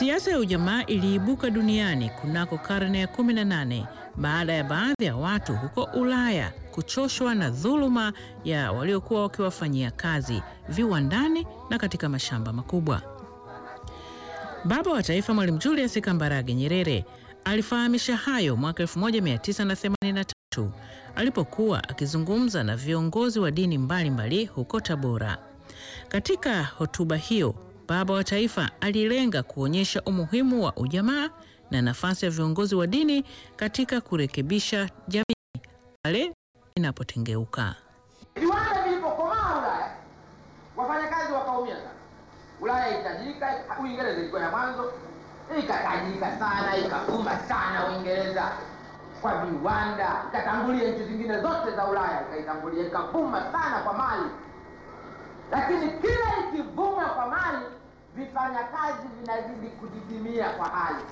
Siasa ya ujamaa iliibuka duniani kunako karne ya 18 baada ya baadhi ya watu huko Ulaya kuchoshwa na dhuluma ya waliokuwa wakiwafanyia kazi viwandani na katika mashamba makubwa. Baba wa Taifa Mwalimu Julius Kambarage Nyerere alifahamisha hayo mwaka 1983 alipokuwa akizungumza na viongozi wa dini mbalimbali mbali huko Tabora. Katika hotuba hiyo, Baba wa Taifa alilenga kuonyesha umuhimu wa ujamaa na nafasi ya viongozi wa dini katika kurekebisha jamii pale inapotengeuka. Viwanda vilipokomaa Ulaya, wafanyakazi wakaumia sana. Ulaya itajirika, Uingereza ilikuwa ya mwanzo, ikatajirika sana, ikavuma sana Uingereza kwa viwanda, ikatangulia nchi zingine zote za Ulaya, ikaitangulia, ikavuma sana kwa mali. Lakini kila ikivuma kwa mali, vifanyakazi vinazidi kudidimia kwa hali,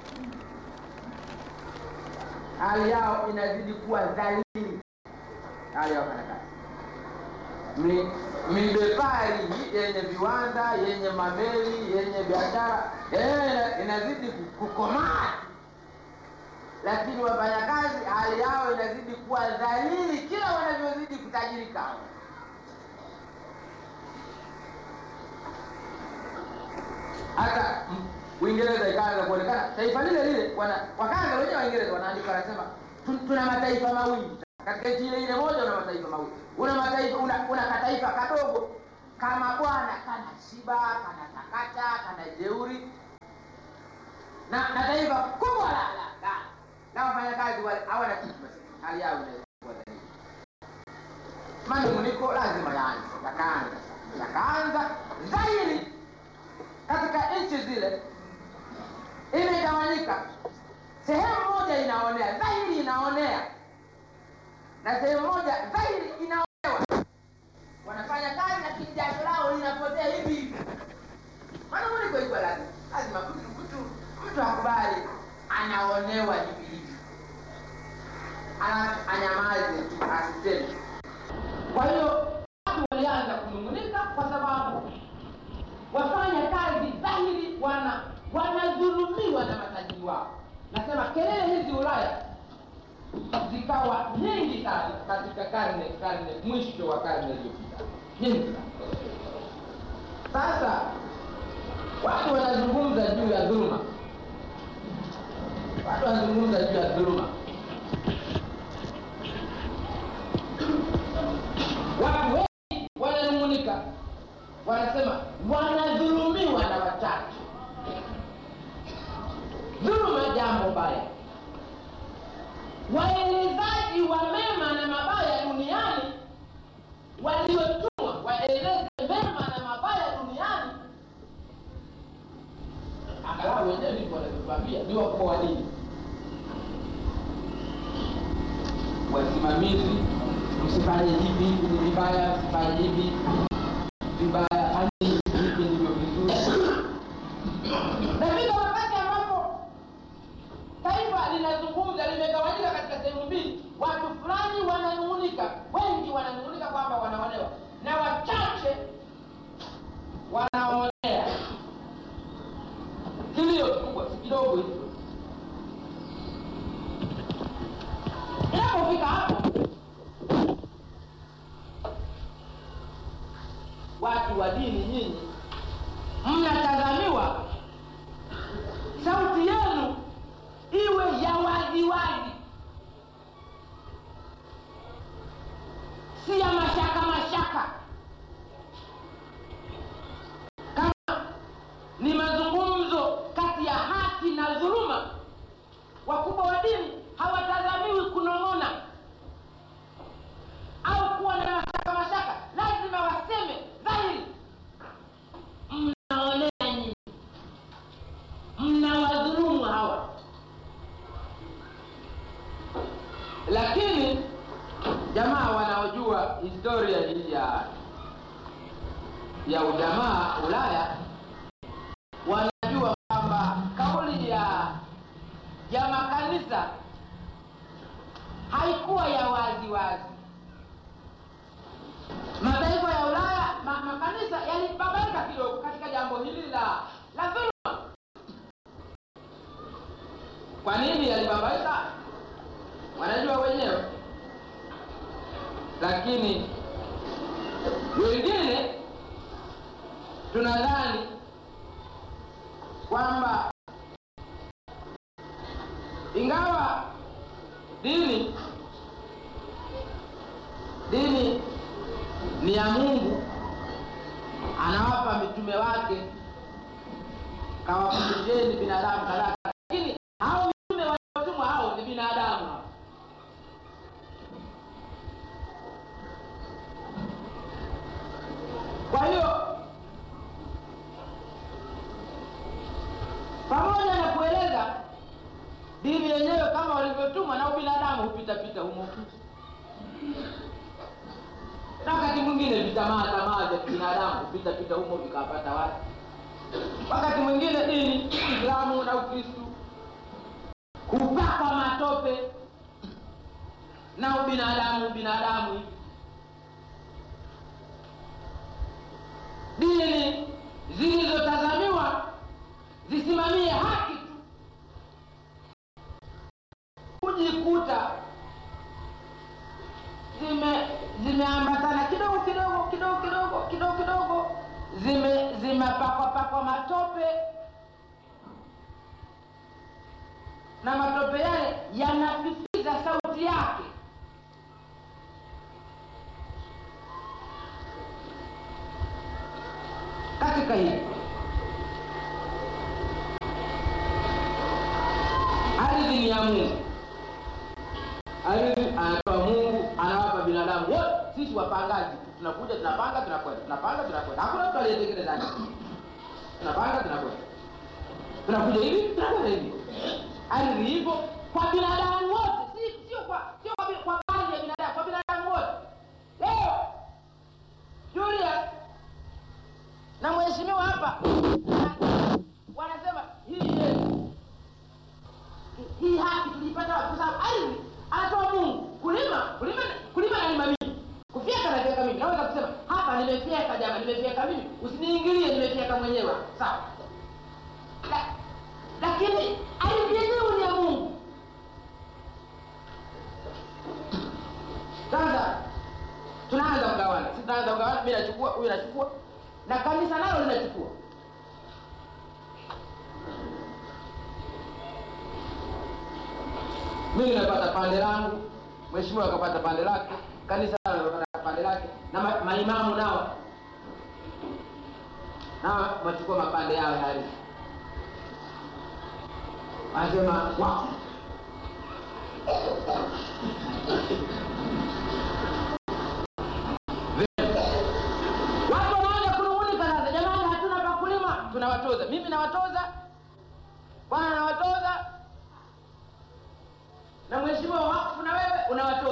hali yao inazidi kuwa dhalili, hali ya wafanyakazi Mi- midepari yenye viwanda yenye mameli yenye biashara yenyewe inazidi kukomaa, lakini wafanyakazi hali yao inazidi kuwa dhalili kila wanavyozidi kutajirika. Hata mm, Uingereza ikaanza kuonekana taifa lile lile, wana- wakaanza wenyewe Waingereza wanaandika, wanasema "Tu- tuna mataifa mawili katika nchi ile ile moja, una mataifa mawili, una mataifa una, una kataifa kadogo kama bwana kana shiba kana takata kana jeuri na, na taifa kubwa la la la na wafanyakazi wale hawana kitu, basi hali yao inaweza kuwa dhaifu. Manunguniko lazima yaanze, yakaanza yakaanza dhahiri katika nchi zile, imegawanyika. Sehemu moja inaonea dhahiri, inaonea na sehemu moja dhahiri inaonewa. Wanafanya kazi lakini jasho lao linapotea hivi hivi. Manunguniko iko lazima, lazima mtu mtu mtu akubali anaonewa hivi hivi, Ana- anyamaze tu asiseme. Kwa hiyo watu walianza kunungunika kwa sababu wafanya kazi dhahiri wana wanadhulumiwa na matajiri wao. Nasema kelele hizi Ulaya zikawa nyingi sana katika karne karne mwisho wa karne iliyopita, nyingi sana. Sasa watu wanazungumza juu ya dhuluma, watu wanazungumza juu ya dhuluma. Watu wengi wananung'unika, wanasema wanadhulumiwa na wachache. Dhuluma jambo baya. Waelezaji wa mema na mabaya duniani waliotumwa waeleze mema na mabaya duniani, angalau wenyewe ndivyo wanavyotuambia, ni wakuu wa dini, wasimamizi, msifanye hivi, hivi ni vibaya, msifanye hivi vibaya, fanyeni hivi ndivyo vizuri. Na vile wakati ambapo taifa linazungumza limegawanyika katika sehemu mbili, watu fulani wananung'unika, wengi wananung'unika kwamba wanaonewa na wachache wanaonea. Kilio kikubwa si kidogo hicho. Inapofika hapo, watu wa dini nyinyi mnatazamiwa sauti yenu iwe ya waziwazi, si ya mashaka mashaka. Kama ni mazungumzo kati ya haki na dhuluma, wakubwa wa dini hawatazamiwi kunong'ona au kuwa na mashaka mashaka, lazima waseme dhahiri, mnaonea nyinyi, mnawadhulumu hawa. Lakini jamaa wanaojua historia hii ya ya ujamaa Ulaya wanajua kwamba kauli ya ya makanisa haikuwa ya wazi wazi. Mataifa ya Ulaya ma, makanisa yalibabaika kidogo katika jambo hili la la dhuluma. haijababaika, wanajua wenyewe, lakini wengine tunadhani kwamba ingawa dini dini ni ya Mungu, anawapa mitume wake, kawafundisheni binadamu kadhaa, lakini hao mitume waliotumwa hao ni binadamu hao. Kwa hiyo pamoja na kueleza dini yenyewe kama walivyotumwa na ubinadamu hupitapita humo na wakati mwingine vitamaa tamaa vya kibinadamu hupitapita humo vikawapata watu. Wakati mwingine dini Uislamu na Ukristu hupakwa matope na ubinadamu ubinadamu hivi. Dini zilizotazamiwa zisimamie haki tu kujikuta zime zimeambatana kidogo kidogo kidogo kidogo kidogo kidogo zime zimepakwa pakwa matope na matope yale yanafikiza sauti yake katika hili ardhi ni ya Mungu ardhi anatoa Mungu, anawapa binadamu wote. Sisi wapangaji tunakuja, tunapanga, tunakwenda, tunapanga, tunakwenda. Hakuna mtu aliyetengeneza ardhi. Tunapanga, tunakwenda, tunakuja hivi, tunakwenda hivi. Ardhi ipo kwa binadamu wote, si sio kwa sio kwa, bi- kwa baadhi ya binadamu, kwa binadamu wote. Leo Julius na mheshimiwa hapa na- wanasema hii yetu hii haki tulipata wapi? Kwa sababu ardhi anatoa Mungu. Kulima kulima kulima nalima mimi, kufyeka nafyeka mimi. Naweza kusema hapa nimefyeka, jamaa, nimefyeka mimi, usiniingilie, nimefyeka mwenyewe, sawa. La, lakini ardhi yenyewe ni ya Mungu. Sasa tunaanza kugawana, si tunaanza kugawana, mimi nachukua, huyu anachukua, na kanisa nalo linachukua mimi napata pande langu, mheshimiwa akapata pande lake, kanisa nalo linapata pande lake, na ma, maimamu nao nao wachukua mapande yao ya ardhi, wanasema wao watu wanaanza kunung'unika sasa, jamani, hatuna pa kulima, tunawatoza. Mimi nawatoza, bwana nawatoza, na mheshimiwa wakfu na wewe unawatoza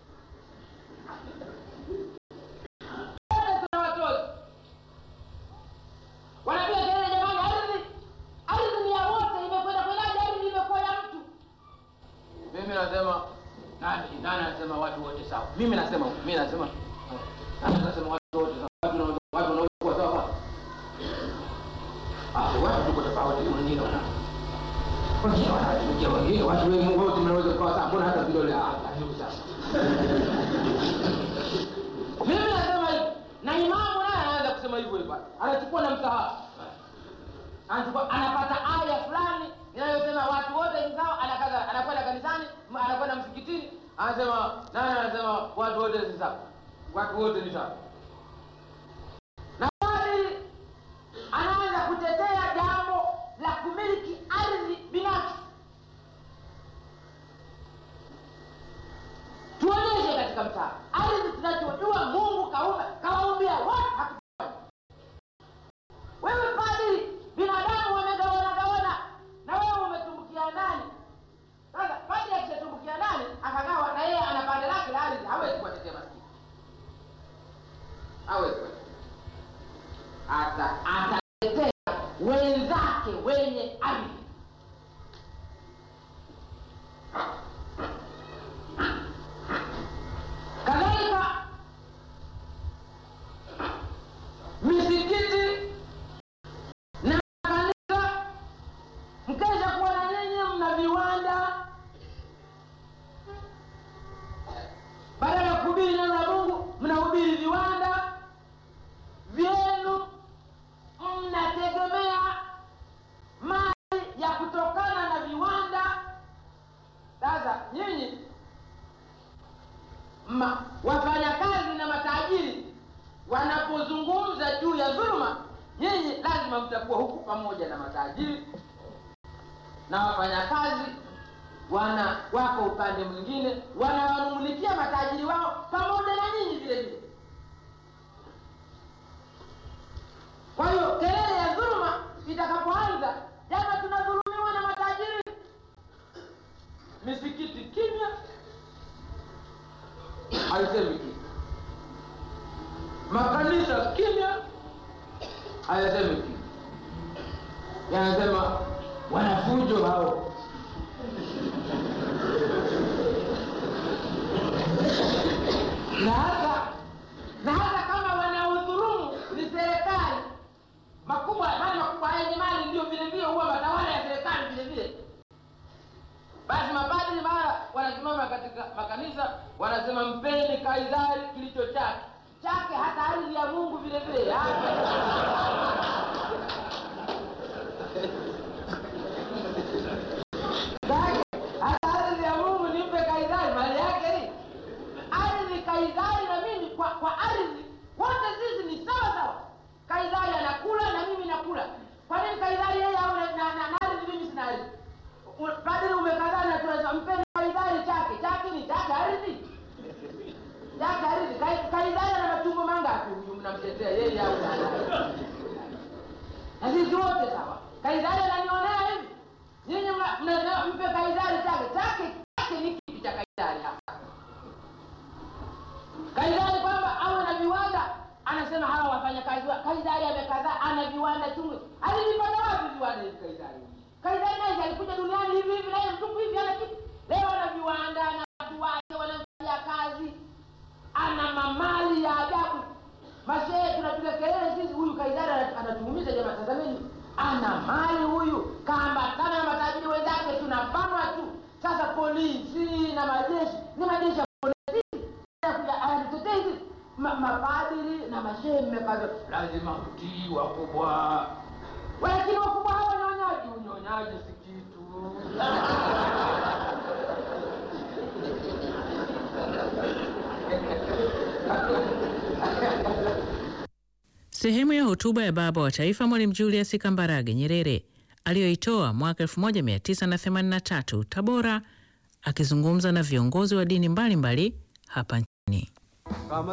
wote tunawatoza wanapiga kelele jamani ardhi ardhi ni ya wote imekwenda kwendaje ardhi imekuwa ya mtu mimi nasema nani nani anasema watu wote sawa mimi nasema mimi nasema nani anasema watu wote sawa watu wanaweza watu wanaweza kuwa sawa ah watu tuko tofauti wengine wana wengine wanatukia wengine watu wengi Mungu wote mnaweza kuwa sawa mbona hata vidole ah karibu sasa mimi nasema hivi na imamu naye anaanza kusema hivyo hivyo anachukua na msahafu anachukua anapata aya fulani inayosema watu wote ni sawa anakaza anakwenda kanisani m- anakwenda msikitini anasema nani anasema watu wote ni sawa watu wote ni sawa na bali anaanza kutetea jambo la kumiliki ardhi binafsi tuonyeshe katika mtaa ardhi tunachojua mungu kaumba kawaumbia wote hakufanya wewe padri binadamu wamegawana gawana na wewe umetumbukia nani sasa padri akishatumbukia nani akagawa na yeye ana pande lake la ardhi hawezi kuwatetea maskini hawezi kuwatetea ata atatetea wenzake wenye ardhi kadhalika misikiti na kanisa mkesha kuwa na nyinyi mna viwanda linakuwa huku pamoja na matajiri na wafanyakazi wana wako upande mwingine, wanawanungunikia matajiri wao pamoja na nyinyi vile vile. Kwa hiyo kelele ya dhuluma itakapoanza, jama, tunadhulumiwa na matajiri, misikiti kimya, haisemi kitu, makanisa kimya, hayasemi kitu, yanasema wanafujo hao na hata na hata kama wanaudhurumu ni serikali makubwa, mali makubwa yenye mali ndio vile vile huwa matawala ya serikali vile vile. Basi mapadri mara wanasimama katika makanisa wanasema, mpeni Kaisari kilicho chake chake, hata ardhi ya Mungu vile vile hata ardhi ya Mungu nimpe Kaisari mali yake hii ardhi Kaisari na mimi kwa, kwa ardhi wote sisi ni sawa sawa. Kaisari anakula na mimi nakula. Kwa nini Kaisari yeye awe na, na, na ardhi mimi sina ardhi? U- Padri umekataa na tunasema mpeni Kaisari chake. Chake ni chake ardhi. Chake ardhi. Kai- Kaisari ana machungo mangapi huyu mnamtetea yeye au nani? Na sisi wote sawa. Kaisari ananionea hivi. Nyinyi mna- mnasema mpe Kaisari chake. Chake chake ni kipi cha Kaisari hapa? Kaisari kwamba awe na viwanda, anasema hawa wafanyakazi wa Kaisari amekataa, ana viwanda chungu. Alivipata wapi viwanda hivi Kaisari? Kaisari naye alikuja duniani hivi hivi, naye mtupu hivi, ana kitu. Leo ana viwanda na watu wake wanamfanyia kazi, ana mamali ya ajabu. Mashehe tunapiga kelele sisi, huyu Kaisari ana- anatuumiza jamaa. Tazameni, ana mali huyu, kaambatana na matajiri wenzake, tunabanwa tu. Sasa polisi na majeshi ni majeshi ya polisi kuja anatetezi mapadiri na mashehe mmekaza, lazima mtii wakubwa. Lakini wakubwa hawa unyonyaji, unyonyaji si kitu. Sehemu ya hotuba ya baba wa taifa Mwalimu Julius Kambarage Nyerere aliyoitoa mwaka 1983 Tabora, akizungumza na viongozi wa dini mbalimbali hapa nchini. kama